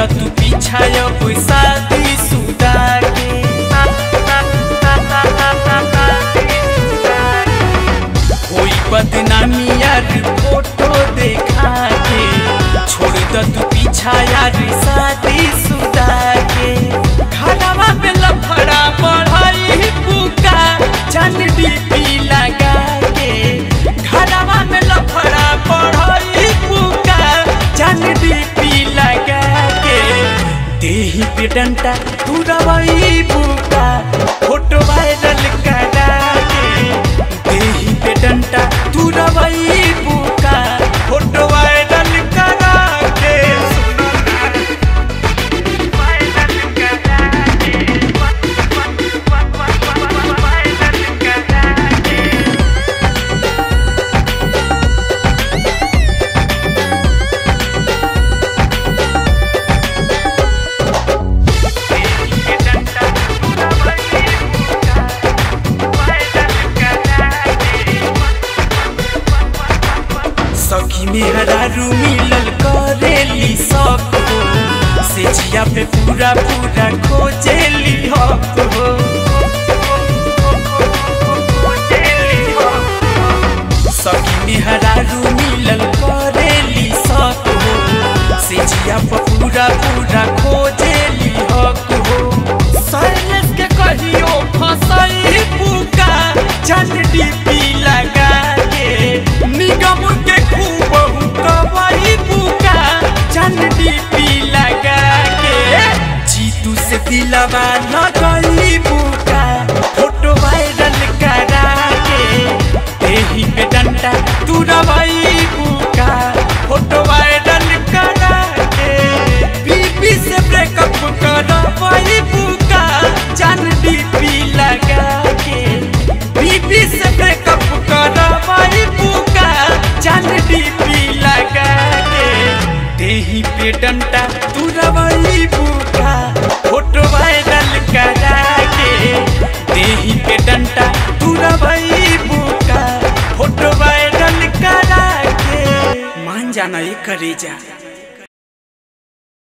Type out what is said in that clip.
द तू पीछा अब शादी सुदा के कोई बदनामी यार फोटो देखा के छोड़ द तू पीछा यार शादी सुदा के खड़ावा पे लफड़ा बढ़ाई पुका चन डीपी लगा के खड़ावा में लफड़ा बढ़ाई पुका चन डीपी लगा के देही पे डंटा तू रवई बुका फोटो वायरल करा के देही पे डंटा तू रवई बुका फोटो वायरल करा के वायरल करा के वायरल करा के सखी मेहरारू मिलल करेली सब हो से जिया पे पूरा पूरा खोजेली हक हो सखी मेहरारू मिलल करेली सब हो से जिया पे पूरा पूरा खोजेली हक हो साइलेंस के कहियो फसई पुका चन डीपी लगा के निगम के खूब कवई पुका चन डीपी लगा के जीतू से दिलवा न गई पुका फोटो वायरल करा के देही पे डंडा तू रवई पुका फोटो वायरल करा के बीबी से ब्रेकअप करवई पुका चन डीपी लगा के बीबी से ब्रेकअप करवई पुका चन डीपी लगा के देही पे डंडा तू रवई पुका फोटो वायरल करा के देही पे डंडा तू रवई पुका फोटो वायरल करा के मान जाना ये करेजा